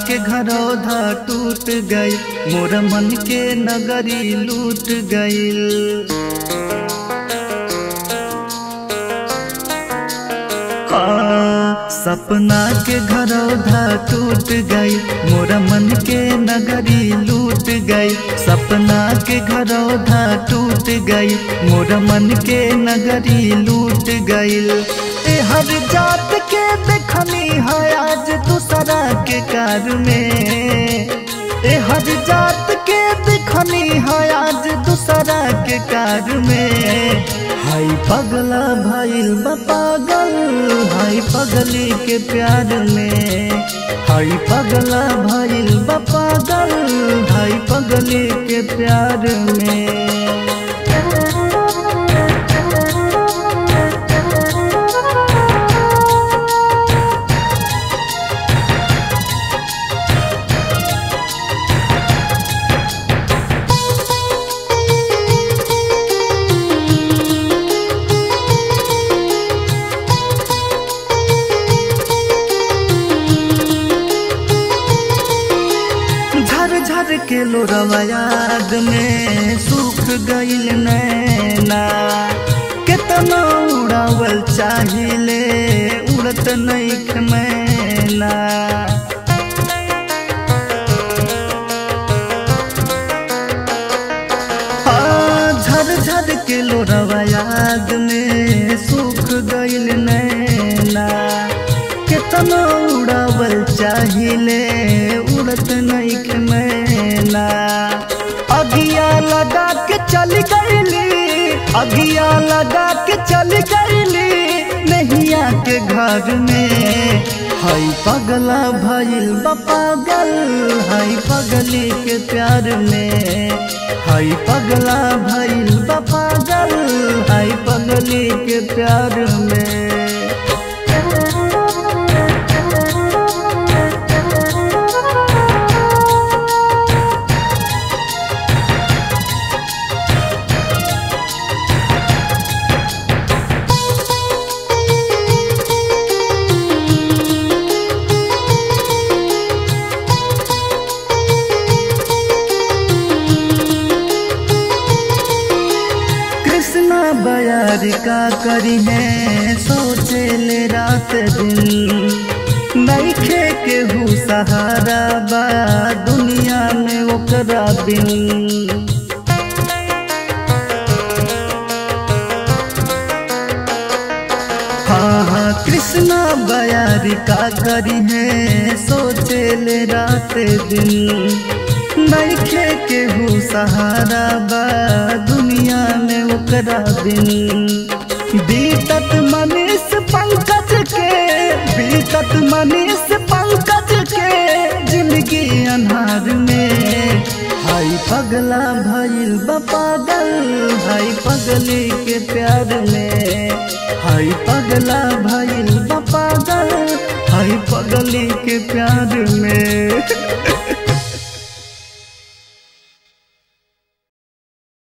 के घरौधा टूट गई मोर मन के नगरी लूट गईल हाँ, सपना के घरौधा टूट गई मोर मन के नगरी लूट गई सपना के घरौधा टूट गई मोर मन के नगरी लूट गई ए हर जात के देखनी है आज दूसरा के कार में ए हर जात के देखनी है आज दूसरा के कार में हाय पगला भइल बा पागल हाय पगली के प्यार में हाय पगला भइल बा पागल हाय पगली के प्यार में झर झर के लोरवा याद में सूख गईल नैना केतना उड़ावल चाहिले उड़त नैख मैना हाँ, झर झर के लोरवा याद में सूख गईल नैना केतना उड़ावल चाहिले उड़त नैख मैना अगिया लगा के चल गईली अगिया लगा के चल गईली नैया के घर में हाय पगला भइल बा पागल हाय पगली के प्यार में हाय पगला भइल बा पागल हाय पगली के प्यार में कृष्णा बयार का करी है सोचे ले रात दिन नईखे के हु सहारा बा दुनिया में ओकरा बिन हाँ हाँ कृष्णा बयार का करी है सोचे ले रात दिन नईखे के हु सहारा बा दुनिया में ओकरा बिन बीतत मनीष पंकज के बीतत मनीष पंकज के जिंदगी अनहार में हाय पगला भइल बा पागल हाय पगली के प्यार में हाय पगला भइल बा पागल हाय पगली के प्यार में